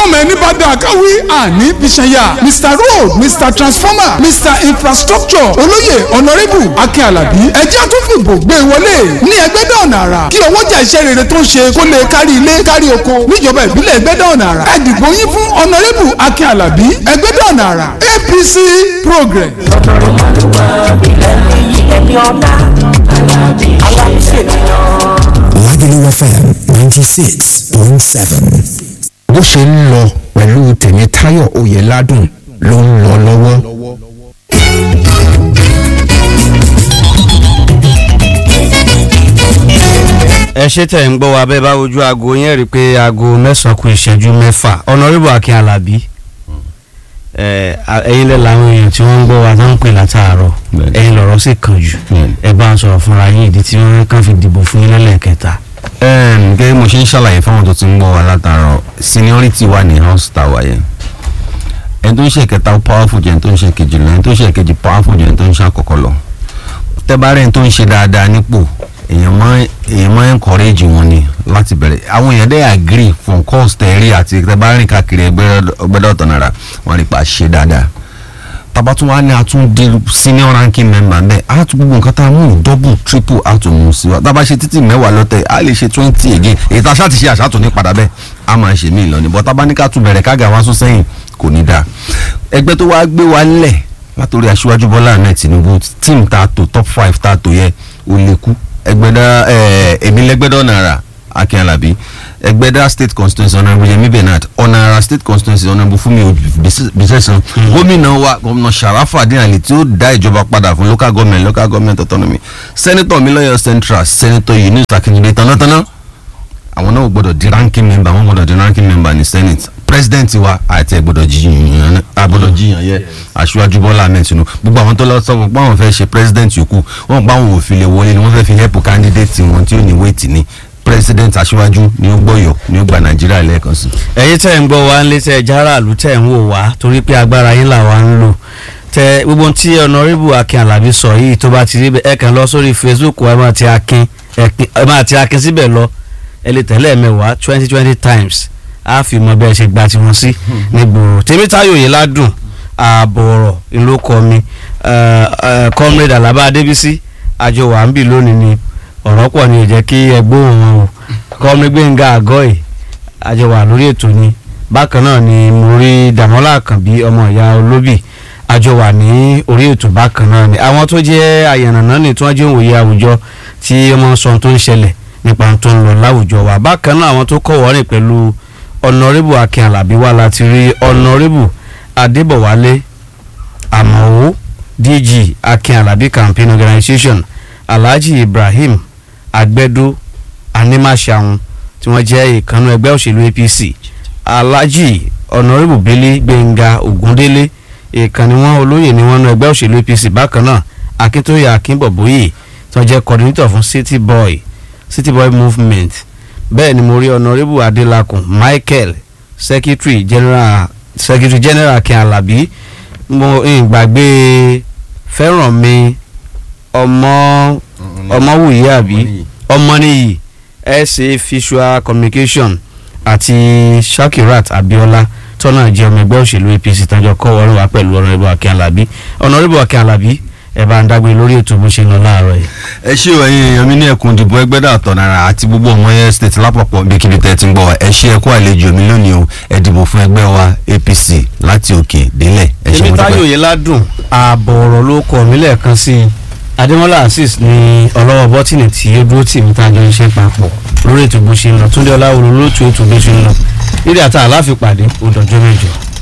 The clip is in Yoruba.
àmọ́ ẹni bá dà káwí àní bíṣẹ́yà mr road mr transformer mr infrastructure olóyè honourable akin alabi ẹjẹ́ tún fìbò gbé wọlé ní ẹgbẹ́dẹ́ ọ̀nà àrà kí owó jà iṣẹ́ rere tó ń ṣe kó lè kárí ilé kárí oko níjọba ìbílẹ̀ ẹgbẹ́dẹ́ ọ̀nà àrà ẹ dìbò yín fún honourable akin alabi ẹgbẹ́dẹ́ ọ̀nà àrà apc progress. Lagelu FM ninety six point seven. bó ṣe ń lọ pẹ̀lú tèmítáyọ̀ oyèládùn ló ń lọ lọ́wọ́. ẹ ṣe tẹ̀ ń gbọ́ wa bẹ́ẹ̀ bá wojú aago yẹn rí i pé aago mẹ́sàn-án kù ìṣẹ́jú mẹ́fà ọ̀nàrẹ́bù akin alábí ẹ ẹ̀yin lẹ́ làwọn èèyàn tí wọ́n ń gbọ́ wa tó ń pè látàárọ̀ Bẹ́ẹ̀ni. ẹ̀yin lọ̀rọ̀ sì kàn jù Bẹ́ẹ̀ni. ẹ bá ń sọ̀rọ̀ fúnra yín ìdí tí wọ́n kàn fi dìbò fún yín lẹ́lẹ́kẹta. Ẹm, gẹ́gẹ́ bí mo ṣe ń ṣàlàyé fáwọn tó ti ń gbọ́ wa látàárọ̀ seniority wà ní house tower yẹn ẹni tó ń ṣe kẹta powerful jẹ́ ẹni tó ń ṣe kejì lọ ẹni tó ń ṣe kejì powerful jẹ́ ẹni tó ń ṣe àkọ́kọ́ lọ tẹ́bárẹ́ ẹni tó ń ṣe dáadáa nípò èèyàn máa èèyàn máa encourage wọn ni láti bẹ̀rẹ̀ àwọn èèyàn dẹ́ agree from cost ẹ̀rí àti tẹ́bárẹ́ káàkiri ẹgbẹ́dọ̀tọ̀ náírà wọ́n rí pa ṣe dáadáa tabatun wa ni a tún di senior ranking member bẹ́ẹ̀ a tún gbogbo nǹkan tá a mú double triple a tún mú sí wa tá a bá ṣe títí mẹ́wàá lọ́tẹ̀ a lè ṣe twenty again èyí tá a ṣáà ti ṣe àṣà tó ní padà bẹ́ẹ̀ a máa ṣe mí lọ ní bọ́ tá a bá ní ká tún bẹ̀rẹ̀ kága wá sún sẹ́yìn kò ní dáa ẹgbẹ́ tó wá gbé wa lẹ̀ látòrí aṣíwájú bọ́lá ahmed tinubu team tá a tò top five tá a tò yẹ ó lè kú ẹgbẹ́dá èmi lẹ́gbẹ́dá ọ̀nàrà akin alabi ẹgbẹ́dá state constituency honourable yemi bernard ọ̀nàrà state constituency honourable fúnmi bisesan gómìnà wa gómìnà sharafa adéhàlì tí ó dá ìjọba padà fún local government local government autonomy senator miloyo central senator yunus akindele tanátaná àwọn náà gbọ́dọ̀ di ranking member wọn gbọ́dọ̀ di ranking member ní senate president wa àti ẹ gbọ́dọ̀ jiyàn agbọ́dọ̀ jiyàn yẹ aṣíwájú bọ́lá ahmed tinubu gbogbo àwọn tó lọ sọ fún pé àwọn fẹ́ ṣe president yòókù wọn pa àwọn òfin lè wọlé ni wọ́n fẹ́ fi help candidate wọn tí ó ní wéètì ní president aṣíwájú ni ó gbọ́yọ̀ ni ó gba nàìjíríà lẹ́ẹ̀kan sí. ẹ̀yin tẹ́ ń gbọ́ wa ń lé tẹ́ járàlú tẹ́ ń wò wá torí pé agbára yín làwa ń lò tẹ gbogbo tí ọ̀nàrẹ́bù akin alábí sọ yìí tó bá ti rí bẹ́ẹ̀ ẹ kàn lọ sórí facebook ẹ máa ti akin ẹ máa ti akin síbẹ̀ lọ ẹ lè tẹ̀lé ẹ̀mẹ́wàá twenty twenty times á fi mọ bẹ́ẹ̀ ṣe gba tiwọn sí nígboro tèmítáyò yìí ládùn ààbò ọ̀rọ̀ ìlókọ mi comrade alaba adébísí àjọ wà ń bì lónìí ni ọ̀rọ̀ pọ̀ ni ò jẹ́ kí ẹgbẹ́ òun o comrade gbẹ̀ngà àgọ́ yìí àjọ wà lórí ètò ni bákan náà ni mo rí dàmọ́lá àkànbí ọmọ ìyá olóbì àjọ wà ní orí ètò bákan náà ni àwọn tó jẹ́ àyànnàná ni tí wọ́n jẹ́ òwòye àwùjọ tí ọmọ sọ tó ń ṣẹlẹ̀ nípa tó ń lọ láwùjọ wa bákan náà àwọn tó kọ̀ wọ́rìn pẹ̀lú ọ̀nàrẹ́bù akin alábí wa láti rí ọ̀nàrẹ́bù adébọ̀wálé àmọ̀wó dg akin alábí campaign organisation alhaji ibrahim agbẹ́dó animasahun tí wọ́n jẹ́ ìkànnì ẹgbẹ́ òṣèlú apc alhaji ọ̀nàrẹ́bù bẹ́lí gbẹ̀ngà ògúndélé ìkànnì wọn olóyè ni wọ́n nu ẹgbẹ́ òṣèlú apc bákan náà akíntóyè akínbọ̀bóyè tí wọ́n jẹ́ coordinator fún city boy city boy movement bẹ́ẹ̀ ni mo rí honourable adelakun michael secretary general secretary general akin alabi mo ìgbàgbé fẹ́ràn mi ọmọ ọmọwùyí àbí ọmọnìyí sa visual communication àti shakirat abiola tọ́nà jẹ́ ọmọ ẹgbẹ́ òṣèlú apc tọ́jọ́ kọ́ wọ́n wá pẹ̀lú honourable akin alabi honourable akin alabi ẹ bá ń dágbé lórí ètò bó ṣe ń lọ láàárọ̀ yìí. ẹ ṣé o ẹ̀yin èèyàn mi ní ẹkùn ìdìbò ẹgbẹ́dà àtọ̀nara àti gbogbo ọmọ yẹn state lápapọ̀ bíkíbi tẹ́ ti ń gbọ́ wa ẹ ṣé ẹ kú àlejò mi lónìí o ẹ dìbò fún ẹgbẹ́ wa apc láti òkè délẹ̀ ẹ ṣé èmi mo táyọ̀ dúpẹ́. yìí ládùn ààbọ̀ ọ̀rọ̀ ló kọ̀ mí lẹ́ẹ̀kan sí i adémọ́lá azeez ní ọlọ́wọ́ bọ́tìnì tí ó dúró tì mí tá a jọ ń ṣe papọ̀ lórí ètò bó ṣe ń lọ túndé ọláwolo lóòtú ètò bó ṣe ń lọ nídìí àtà aláfipàdé ó dọjọ́ mẹ́jọ.